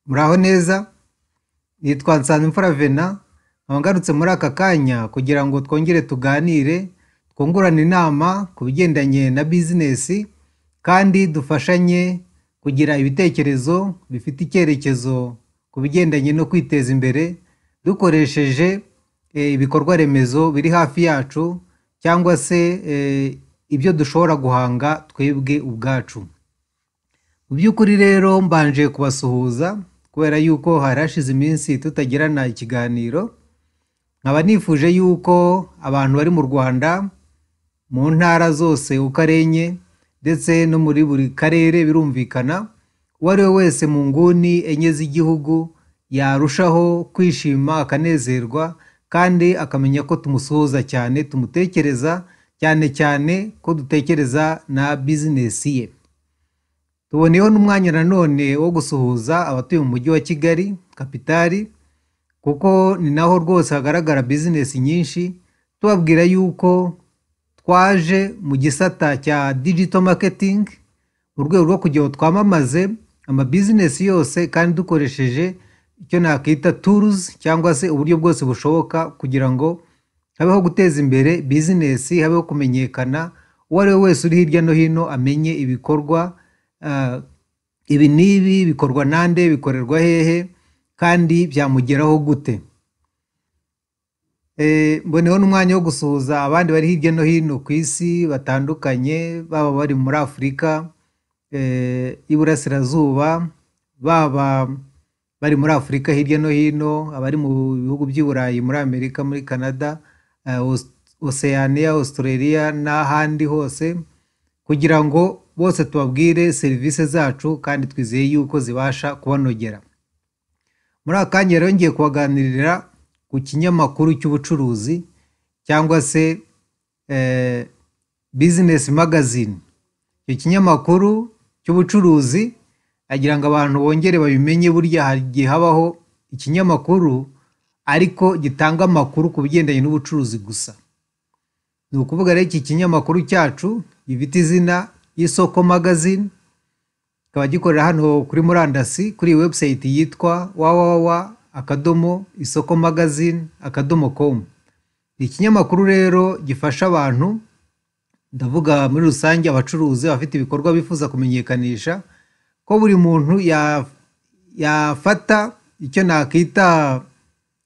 muraho neza nitwa Nsanzimfura Venant nkaba ngarutse muri aka kanya kugira ngo twongere tuganire twungurane inama ku bigendanye na bizinesi kandi dufashanye kugira ibitekerezo bifite icyerekezo ku bigendanye no kwiteza imbere dukoresheje eh, ibikorwa remezo biri hafi yacu cyangwa se eh, ibyo dushobora guhanga twebwe ubwacu mu by'ukuri rero mbanje kubasuhuza kubera yuko hari hashize iminsi tutagirana ikiganiro nkaba nifuje yuko abantu bari mu rwanda mu ntara zose uko ari enye ndetse no muri buri karere birumvikana uwo ari we wese mu nguni enye z'igihugu yarushaho kwishima akanezerwa kandi akamenya ko tumusuhuza cyane tumutekereza cyane cyane ko dutekereza na bizinesi ye tuboneyeho n'umwanya nanone wo gusuhuza abatuye mu mujyi wa kigali kapitari kuko ni naho rwose hagaragara bizinesi nyinshi tubabwira yuko twaje mu gisata cya digital marketing mu rwego rwo kugira ngo twamamaze amabizinesi yose kandi dukoresheje icyo nakwita turuzi cyangwa se uburyo bwose bushoboka kugira ngo habeho guteza imbere bizinesi habeho kumenyekana uwo ari we wese uri hirya no hino amenye ibikorwa ah, ibi n'ibi bikorwa nande bikorerwa hehe kandi byamugeraho gute Eh, mboneyeho n'umwanya wo gusuhuza abandi bari hirya no hino ku isi batandukanye baba bari muri afurika eh, y'iburasirazuba baba bari muri afurika hirya no hino abari mu bihugu by'i burayi muri amerika muri canada eh, Aus- oceania australia n'ahandi hose kugira ngo bose tubabwire serivisi zacu kandi twizeye yuko zibasha kubanogera muri aka kanya rero ngiye kubaganirira ku kinyamakuru cy'ubucuruzi cyangwa se eh, business magazine icyo kinyamakuru cy'ubucuruzi agira ngo abantu bongere babimenye burya hari igihe habaho ikinyamakuru ariko gitanga amakuru ku bigendanye n'ubucuruzi gusa ni ukuvuga rero iki kinyamakuru cyacu gifite izina y'isoko magazine kikaba gikorera hano kuri murandasi kuri iyi webusayiti yitwa www akadomo isoko magazine akadomo komu ni ikinyamakuru rero gifasha abantu ndavuga muri rusange abacuruzi abafite ibikorwa bifuza kumenyekanisha ko buri muntu ya- yafata icyo nakita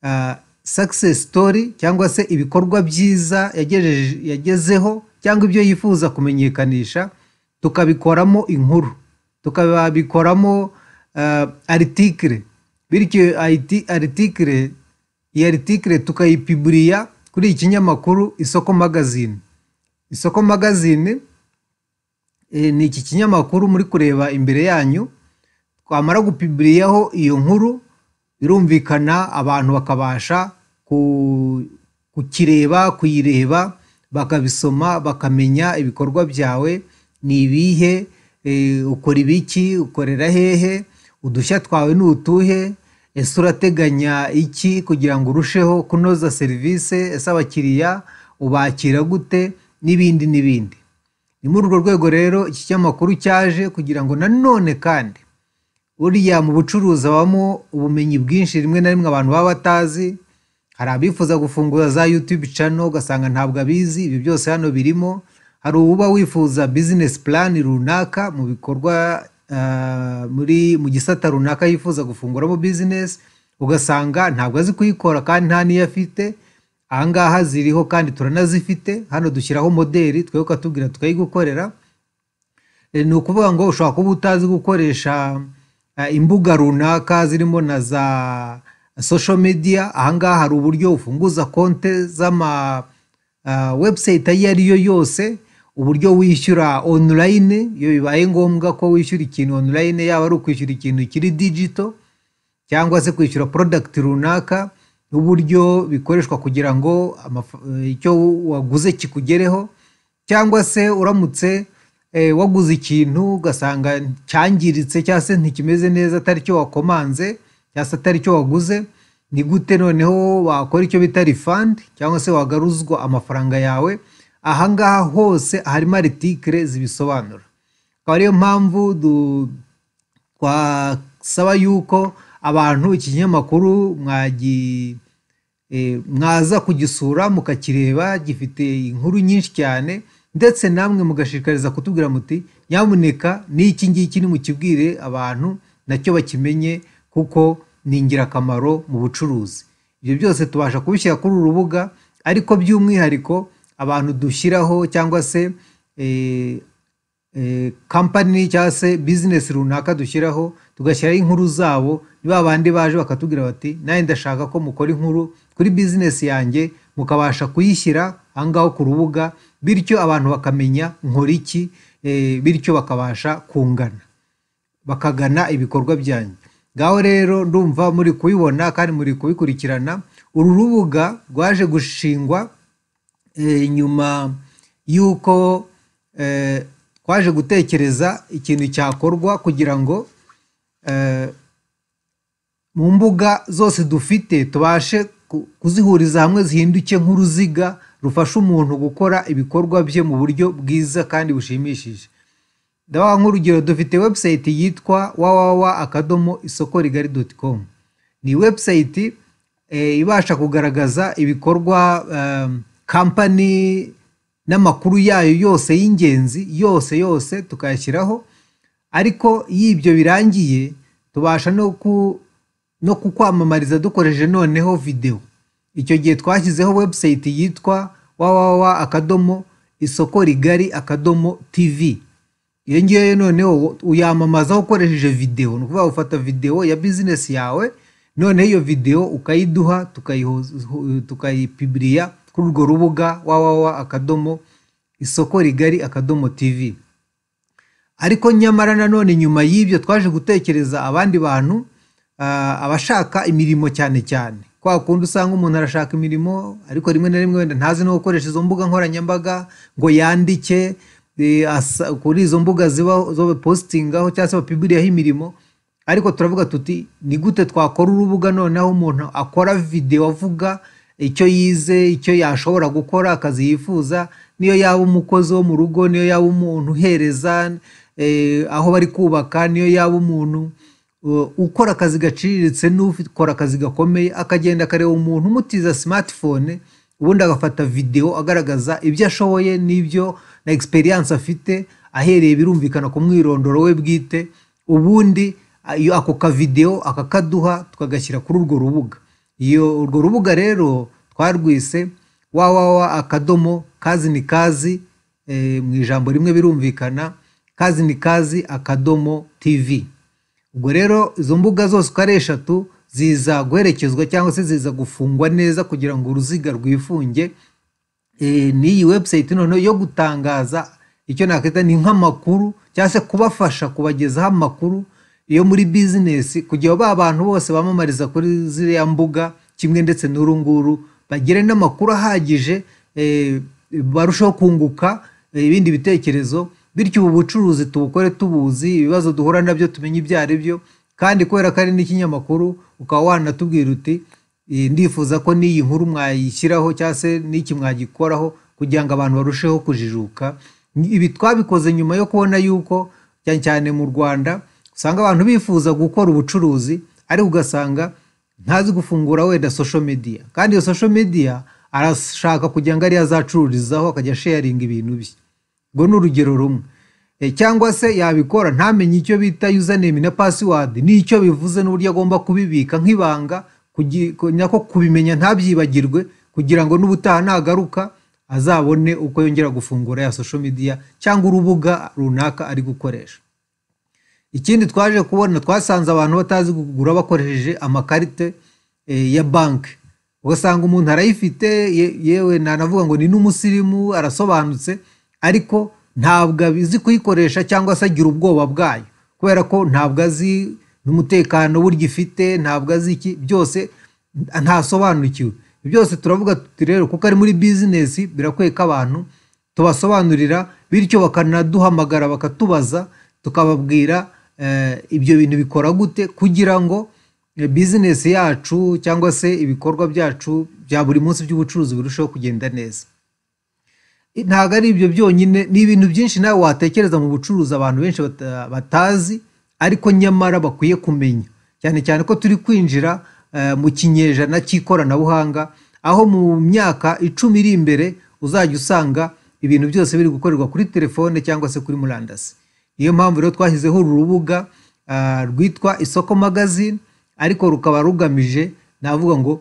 ah, success story cyangwa se ibikorwa byiza yagejeje- yagezeho cyangwa ibyo yifuza kumenyekanisha tukabikoramo inkuru tukabikoramo ah, article bityo ayiti- article iyi article tukayipiburiya kuri iki kinyamakuru isoko magazine isoko magazine eh, ni iki kinyamakuru muri kureba imbere yanyu twamara gupibiriyaho iyo nkuru birumvikana abantu bakabasha ku- kukireba kuyireba bakabisoma bakamenya ibikorwa byawe ni ibihe eh, ukora ibiki ukorera hehe udushya twawe ni utuhe ese urateganya iki kugira ngo urusheho kunoza serivisi ese abakiriya ubakira gute n'ibindi n'ibindi ni muri urwo rwego rero iki kinyamakuru cyaje kugira ngo nanone kandi burya mu bucuruzi habamo ubumenyi bwinshi rimwe na rimwe abantu baba batazi hari abifuza gufungura za yutube cano ugasanga ntabwo abizi ibi byose hano birimo hari uba wifuza bizinesi purani runaka mu bikorwa ah, muri mu gisata runaka yifuza gufunguramo bizinesi ugasanga ntabwo azi kuyikora kandi nta n'iyo afite ahangaha ziriho kandi turanazifite hano dushyiraho moderi twe ukatubwira tukayigukorera E, ni ukuvuga ngo ushobora kuba utazi gukoresha eh, imbuga runaka zirimo na za social media ahangaha hari uburyo ufunguza konte z'ama ah, website ayo ari yo yose uburyo wishyura online iyo bibaye ngombwa ko wishyura ikintu online yaba ari ukwishyura ikintu kiri digital cyangwa se kwishyura product runaka n'uburyo bikoreshwa kugira ngo amaf- eh, icyo waguze kikugereho cyangwa se uramutse eh, waguze ikintu ugasanga cyangiritse cyangwa se ntikimeze neza atari cyo wakomanze cyangwa se atari cyo waguze ni gute noneho wakora icyo bita refund cyangwa se wagaruzwa amafaranga yawe ahangaha hose harimo aritikire zibisobanura akaba ariyo mpamvu du- twasaba yuko abantu ikinyamakuru mwagi- eh, mwaza kugisura mukakireba gifite inkuru nyinshi cyane ndetse namwe mugashishikariza kutubwira muti nyamuneka n'iki ngiki nimukibwire abantu nacyo bakimenye kuko ni ingirakamaro mu bucuruzi ibyo byose tubasha kubishyira kuri uru rubuga ariko by'umwihariko abantu dushyiraho cyangwa se eh, kampani cyangwa se bizinesi runaka dushyiraho tugashyiraho inkuru zabo ba bandi baje bakatubwira bati nanjye ndashaka ko mukora inkuru kuri bizinesi yanjye mukabasha kuyishyira ahangaho ku rubuga bityo abantu bakamenya nkora iki eh, bityo bakabasha kungana bakagana ibikorwa byanyu ngaho rero ndumva muri kubibona kandi muri kubikurikirana uru rubuga rwaje gushingwa eh, nyuma y'uko eh, twaje gutekereza ikintu cyakorwa kugira ngo eh, mu mbuga zose dufite tubashe ku- kuzihuriza hamwe zihinduke nk'uruziga rufasha umuntu gukora ibikorwa bye mu buryo bwiza kandi bushimishije ndabaha nk'urugero dufite webusayiti yitwa wawawa akadomo isoko rigari doti komu ni webusayiti eh, ibasha kugaragaza ibikorwa em, kampani n'amakuru yayo yose y'ingenzi yose yose tukayashyiraho ariko iyo ibyo birangiye tubasha no ku no kukwamamariza dukoresheje noneho videwo icyo gihe twashyizeho webusayiti yitwa wawawa akadomo isoko rigari akadomo tivi iyo ngiyo noneho uyamamaza ukoresheje videwo ni ukuvuga ufata videwo ya bizinesi yawe noneho iyo videwo ukayiduha tukayiho- tukayipibiriya kuri urwo rubuga wawawa akadomo isoko rigari akadomo tivi ariko nyamara nanone nyuma y'ibyo twaje gutekereza abandi bantu ah, abashaka imirimo cyane cyane kwa kundi usanga umuntu arashaka imirimo ariko rimwe na rimwe wenda ntazi no gukoresha izo mbuga nkoranyambaga ngo yandike eh, asa- kuri izo mbuga ziba zo bapositingaho cyangwa se bapiburiyaho imirimo ariko turavuga tuti ni gute twakora urubuga noneho umuntu akora videwo avuga icyo yize icyo yashobora gukora akazi yifuza niyo yaba umukozi wo mu rugo niyo yaba umuntu uhereza eh, aho bari kubaka niyo yaba umuntu uh, ukora akazi gaciriritse n'ukora akazi gakomeye akagenda akareba umuntu umutiza smartphone ubundi agafata videwo agaragaza ibyo ashoboye n'ibyo na experience afite ahereye birumvikana ku mwirondoro we bwite ubundi ayo- ako kavidewo akakaduha tukagashyira kuri urwo rubuga iyo urwo rubuga rero twarwise wawawa akadomo kazi ni kazi eh, mu ijambo rimwe birumvikana kazi ni kazi akadomo tivi ubwo rero izo mbuga zose uko ari eshatu ziza guherekezwa cyangwa se ziza gufungwa neza kugira ngo uruziga rwifunge eh, n'iyi webusayiti noneho yo gutangaza icyo nakwita ni nk'amakuru cyangwa se kubafasha kubagezaho amakuru yo muri bizinesi kugira ba bantu bose bamamariza kuri ziriya mbuga kimwe ndetse n'uru nguru bagire n'amakuru ahagije eh, barusheho kunguka eh, ibindi bitekerezo bityo ubu bucuruzi tubukore tubuzi ibibazo duhura nabyo tumenye ibyo ari byo kandi kubera ko ari n'ikinyamakuru ukaba wanatubwira uti Eh, ndifuza ko n'iyi nkuru mwayishyiraho cyangwa se n'iki mwagikoraho kugira ngo abantu barusheho kujijuka Ni- ibi twabikoze nyuma yo kubona yuko cyane cyane mu rwanda usanga abantu bifuza gukora ubucuruzi ariko ugasanga ntazi gufungura wenda social media kandi iyo social media arashaka kugira ngo ariyo azacururizaho akajya sharinga ibintu bye ubwo ni urugero rumwe Eh, cyangwa se yabikora ntamenye icyo bita username na password n'icyo bivuze n'uburyo agomba kubibika nk'ibanga kugi- ku- nako kubimenya ntabyibagirwe kugira ngo n'ubutaha nagaruka azabone uko yongera gufungura ya social media cyangwa urubuga runaka ari gukoresha ikindi twaje kubona twasanze abantu batazi kugura bakoresheje amakarite eh, ya banki ugasanga umuntu arayifite ye- yewe nanavuga ngo ni n'umusirimu arasobanutse ariko ntabwo abizi kuyikoresha cyangwa se agira ubwoba bwayo kubera ko ntabwo azi n'umutekano burya ifite ntabwo azi iki byose ntasobanukiwe byose turavuga tuti rero kuko ari muri bizinesi birakwiye ko abantu tubasobanurira bityo bakanaduhamagara bakatubaza tukababwira eh, ibyo bintu bikora gute kugira ngo eh, bizinesi yacu cyangwa se ibikorwa byacu bya buri munsi by'ubucuruzi birusheho kugenda neza I- ntabwo ari ibyo byonyine ni ibintu byinshi nawe watekereza mu bucuruzi abantu benshi bata- batazi ariko nyamara bakwiye kumenya cyane cyane ko turi kwinjira eh, mu kinyejana cy'ikoranabuhanga aho mu myaka icumi iri imbere uzajya usanga ibintu byose biri gukorerwa kuri telefone cyangwa se kuri murandasi niyo mpamvu rero twashyizeho uru rubuga ah, rwitwa isoko magazine ariko rukaba rugamije navuga ngo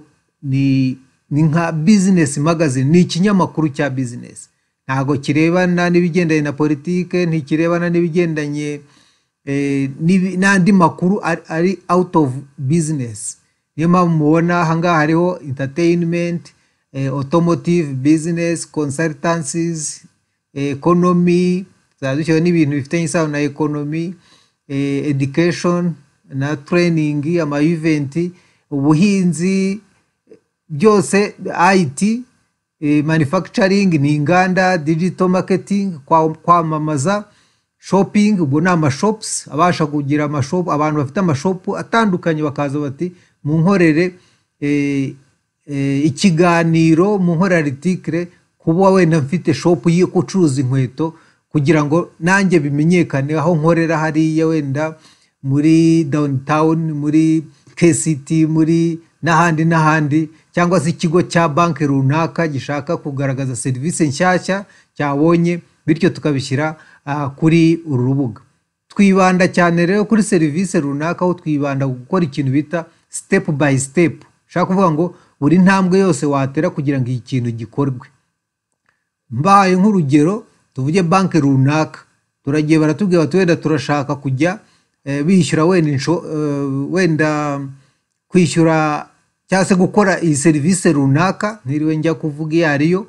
ni ni nka bizinesi magazine ni ikinyamakuru cya bizinesi ntabwo kirebana n'ibigendanye na politike ntikirebana n'ibigendanye eh, n'ibi- n'andi makuru ari, ari out of business niyo mpamvu mubona ahangaha hariho entertainment eh, automotive business consultancies eh, economy zaba dushyiraho n'ibintu bifitanye isano na economy eh, education na training ama event ubuhinzi byose IT eh, manufacturing ni inganda digital marketing kwa- kwamamaza shopping ubwo ni amashops abasha kugira amashopu abantu bafite amashopu atandukanye bakaza bati munkorere eh, eh, ikiganiro munkorere aritikire kuba wenda mfite shopu yo gucuruza inkweto kugira ngo nanjye bimenyekane aho nkorera hariya wenda muri downtown muri KCT muri n'ahandi n'ahandi cyangwa se ikigo cya banki runaka gishaka kugaragaza serivisi nshyashya cyabonye bityo tukabishyira ah, kuri uru rubuga twibanda cyane rero kuri serivisi runaka aho twibanda ku gukora ikintu bita step by step ushaka kuvuga ngo buri ntambwe yose watera kugira ngo iki kintu gikorwe mbahaye nk'urugero tuvuge banki runaka turagiye baratubwira bati wenda turashaka kujya eh, bishyura wenda insho- eh, wenda kwishyura cyangwa se gukora iyi serivisi runaka ntiriwe njya kuvuga iyo ariyo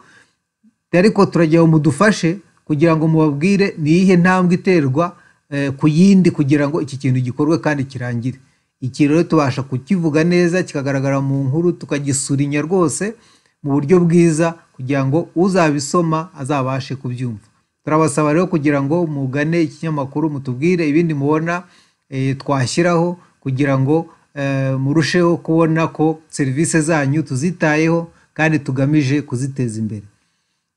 ariko turagira ngo mudufashe kugira ngo mubabwire ni iyihe ntambwe iterwa eh, ku yindi kugira ngo iki kintu gikorwe kandi kirangire iki rero tubasha kukivuga neza kikagaragara mu nkuru tukagisurinya rwose mu buryo bwiza kugira ngo uzabisoma azabashe kubyumva turabasaba rero kugira ngo mugane ikinyamakuru mutubwire ibindi mubona eh, twashyiraho kugira ngo eh, murusheho kubona ko serivisi zanyu tuzitayeho kandi tugamije kuziteza imbere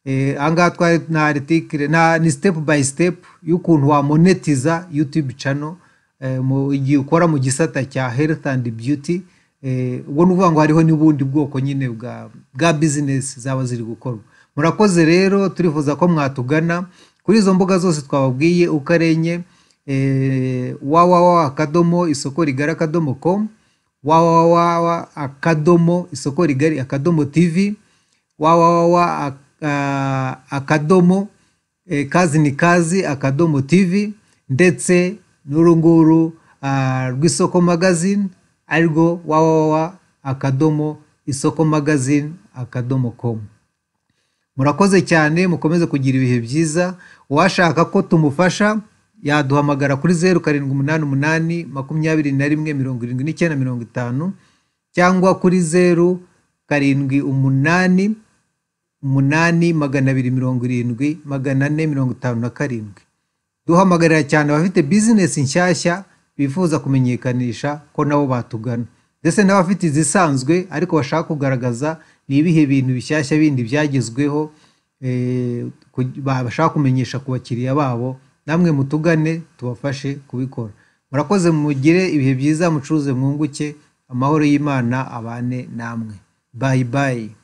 Eh, ahangaha twari na aritikire na ni step by step y'ukuntu wamonetiza youtube channel eh, mu igihe ukora mu gisata cya health and beauty eh, ubwo ni ukuvuga ngo hariho n'ubundi bwoko nyine bwa bwa business zaba ziri gukorwa murakoze rero turifuza ko mwatugana kuri izo mbuga zose twababwiye uko ari enye eh, www akadomo isoko rigari akadomo com www akadomo isoko rigari akadomo tv www akadomo eh, kazi ni kazi akadomo tv ndetse n'urunguru ah, rw'isoko magazine arirwo www akadomo isoko magazine akadomo com murakoze cyane mukomeze kugira ibihe byiza uwashaka ko tumufasha yaduhamagara kuri zeru karindwi umunani umunani makumyabiri na rimwe mirongo irindwi n'icyenda mirongo itanu cyangwa kuri zeru karindwi umunani umunani magana abiri mirongo irindwi magana ane mirongo itanu na karindwi duhamagarira cyane abafite bizinesi nshyashya bifuza kumenyekanisha ko nabo batugana ndetse n'abafite izisanzwe ariko bashaka kugaragaza ni ibihe bintu bishyashya bindi byagezweho eh, ku- ba- bashaka kumenyesha ku bakiriya babo namwe mutugane tubafashe kubikora murakoze mugire ibihe byiza mucuruze mwunguke amahoro y'imana abane namwe bayi bayi